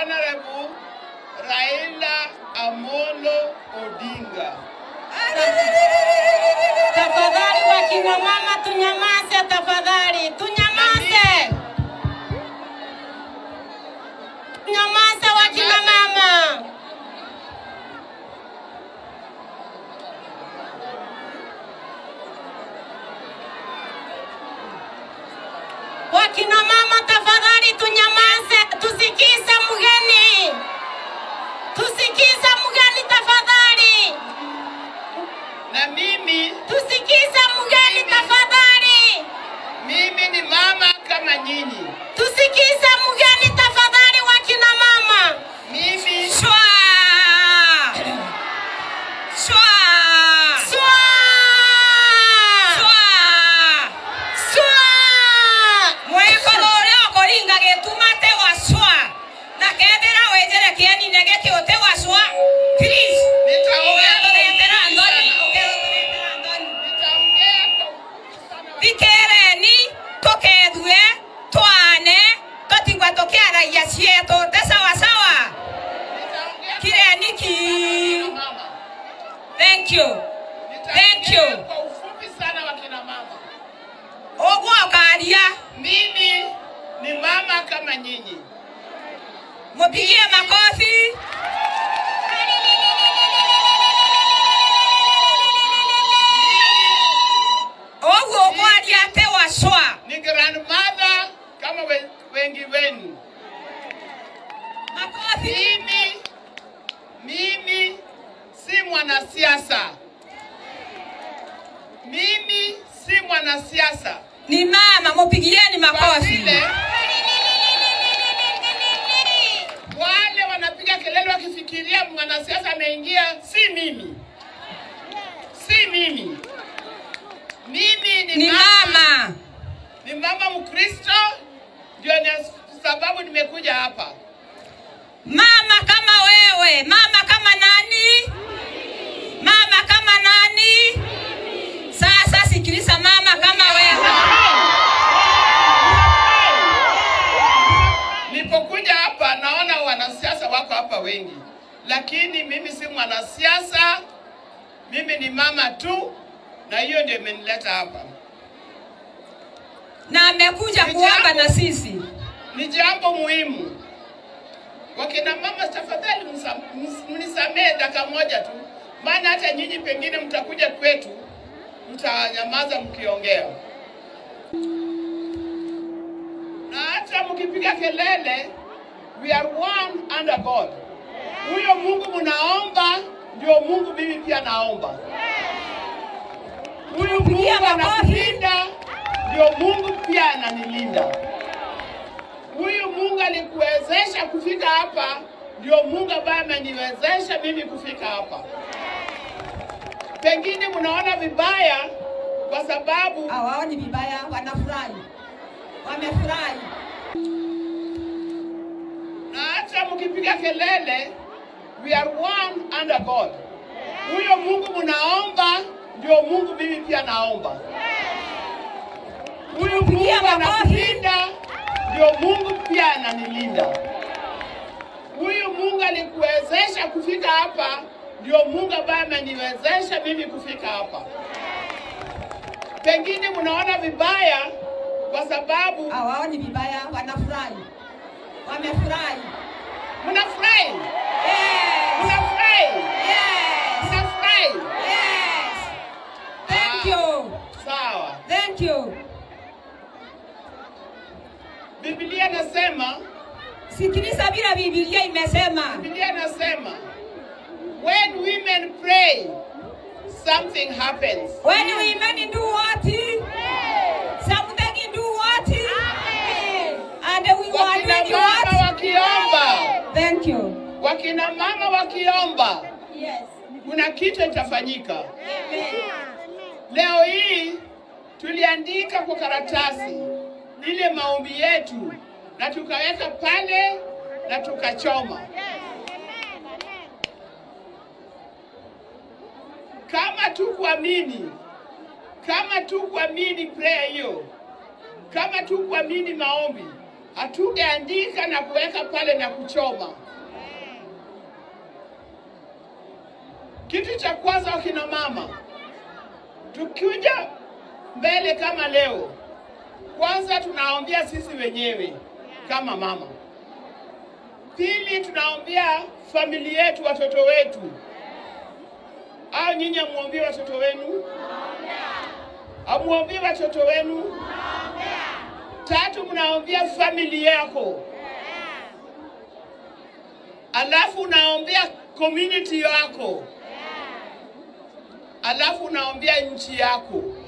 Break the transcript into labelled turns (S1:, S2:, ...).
S1: Honorable Raila Amolo Odinga.
S2: Tafadhali wakina mama tunyamaze, tafadhali tunyamaze, tunyamaze wakina mama. Wakina mama tafadhali tunyamaze, tusikize mgeni, tusikize mgeni tafadhali,
S1: Na mimi
S2: tusikize mgeni tafadhali.
S1: mimi ni mama kama nyinyi.
S2: Tusikize mgeni tafadhali, wakina mama.
S1: Mimi
S2: Shwa shwa shwa shwa shwa mwekoro uria ukoringa gitumate wa shwa na kethira wenjere kienine gikiote wa shwa please
S1: Nitaongea
S2: ugethuretera
S1: kwa
S2: ndoni
S1: sana.
S2: ugethuretera ndoni
S1: nitaongea kwa ufupi sana.
S2: thikereni tukethue twane tutigwa tukiaragia cietu te sawasawa
S1: Nitaongea
S2: kireni ki
S1: kwa mama.
S2: thank you Thank
S1: Nitaongea
S2: you.
S1: kwa ufupi sana wakina mama.
S2: uguo ukaria
S1: Mimi ni mama kama nyinyi.
S2: mupigie makofi uguo ukwaria ate wacwa
S1: Ni grandmother kama we- wengi wenu.
S2: makofi
S1: Mimi mimi si mwanasiasa. Mimi si mwanasiasa.
S2: ni mama mupigieni
S1: Kwa
S2: makofi
S1: vile wale wanapiga kelele wakifikiria mwanasiasa ameingia, si mimi, si mimi. Mimi ni,
S2: ni mama
S1: ni mama Mkristo, ndio ni sababu nimekuja hapa.
S2: mama kama wewe mama kama nani mama kama nani sasa sikiliza mama kama wewe
S1: Nilipokuja hapa naona wanasiasa wako hapa wengi, lakini mimi si mwanasiasa, mimi ni mama tu, na hiyo ndio imenileta hapa.
S2: na amekuja kuomba na sisi
S1: Ni jambo muhimu. Wakina mama, tafadhali msa- ms- mnisamehe dakika moja tu, maana hata nyinyi pengine mtakuja kwetu, mtanyamaza mkiongea, na hata mkipiga kelele, we are one under God. Huyo Mungu mnaomba ndio Mungu mimi pia naomba. Huyu Mungu
S2: Pigia makofi.
S1: anakulinda ndio Mungu pia ananilinda. Huyu Mungu alikuwezesha kufika hapa, ndio Mungu ambaye ameniwezesha mimi kufika hapa. Pengine mnaona vibaya kwa sababu
S2: hawaoni vibaya wanafurahi wamefurahi
S1: na hata mkipiga kelele, we are one under God. Huyo Mungu mnaomba ndio Mungu mimi pia naomba. Huyu Mungu
S2: Pigia makofi.
S1: anakulinda ndio Mungu pia ananilinda. Huyu Mungu alikuwezesha kufika hapa, ndio Mungu ambaye ameniwezesha mimi kufika hapa. Pengine mnaona vibaya kwa sababu
S2: hawaoni vibaya wanafurahi wamefurahi
S1: mnafurahi,
S2: yes.
S1: mnafurahi,
S2: Yes.
S1: mnafurahi.
S2: Yes. Thank you.
S1: Sawa.
S2: Thank you.
S1: Biblia nasema,
S2: Sikiliza vile Biblia imesema.
S1: Biblia nasema, when women pray, something happens.
S2: When women do what? Something do what? And we are
S1: Wakina
S2: doing
S1: mama
S2: what?
S1: wakiomba,
S2: Thank you.
S1: wakina mama wakiomba,
S2: Yes.
S1: kuna kitu itafanyika.
S2: Amen.
S1: Leo hii tuliandika kwa karatasi ile maombi yetu na tukaweka pale na tukachoma. Kama tu kuamini, kama tu kuamini prayer hiyo, kama tu kuamini maombi, Hatugeandika na kuweka pale na kuchoma. Kitu cha kwanza, wakina mama, tukikuja mbele kama leo, kwanza tunaombea sisi wenyewe kama mama. Pili, tunaombea familia yetu, watoto wetu. Au nyinyi amuombie watoto wenu? Amuombie watoto wenu? Tatu, mnaombea familia yako, alafu unaombea community yako, alafu unaombea nchi yako.